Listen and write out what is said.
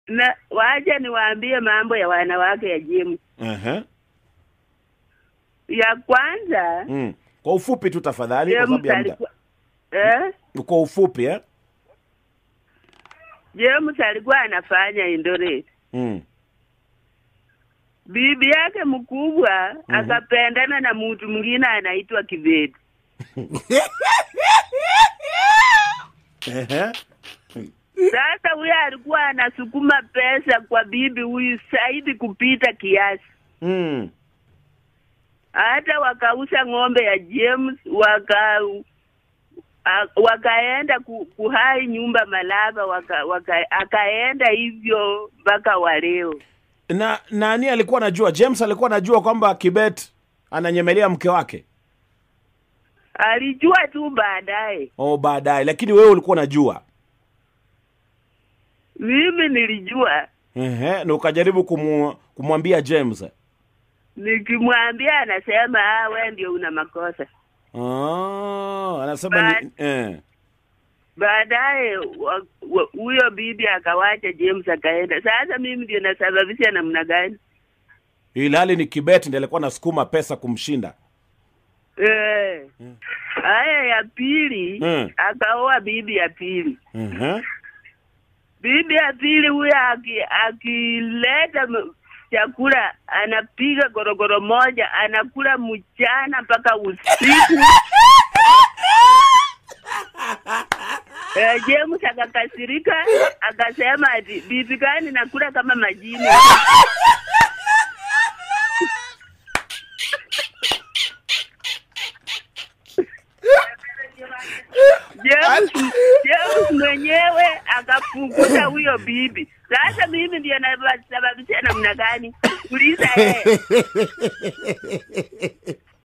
na wacha niwaambie mambo ya wanawake ya James. Ehe. Ya kwanza Mm. Kwa ufupi tu tafadhali kwa sababu James ya muda. alikuwa eh? Kwa ufupi eh? James alikuwa anafanya Eldoret. Mm. Bibi yake mkubwa akapendana na mtu mwingine anaitwa Kibeti. Ehe. Sasa huyo alikuwa anasukuma pesa kwa bibi huyu zaidi kupita kiasi. Mm. hata wakauza ng'ombe ya James waka a- wakaenda ku, kuhai nyumba Malaba waka, waka, akaenda hivyo mpaka wa leo. Na nani alikuwa anajua? James alikuwa anajua kwamba Kibet ananyemelea mke wake. Alijua tu baadaye. Oh, baadaye, lakini wewe ulikuwa unajua. Mimi nilijua, Ehe, na ukajaribu kumu, kumwambia James. nikimwambia anasema ah, wewe ndio una makosa. Ah, anasema ni, eh. Baadaye wa- wa- huyo bibi akawacha James akaenda. Sasa mimi ndio nasababisha namna gani? Ilhali ni Kibet ndiye alikuwa anasukuma pesa kumshinda. Eh. Haya ya pili Mm. akaoa bibi ya pili. Ehe. Bibi ya pili huyo aki- akileta m- chakula anapiga gorogoro moja anakula mchana mpaka usiku. Eh, James akakasirika akasema ati bibi gani nakula kama majini. James, James mwenyewe akafukuza huyo bibi. Sasa mimi ndio nasababisha namna gani? Uliza yeye.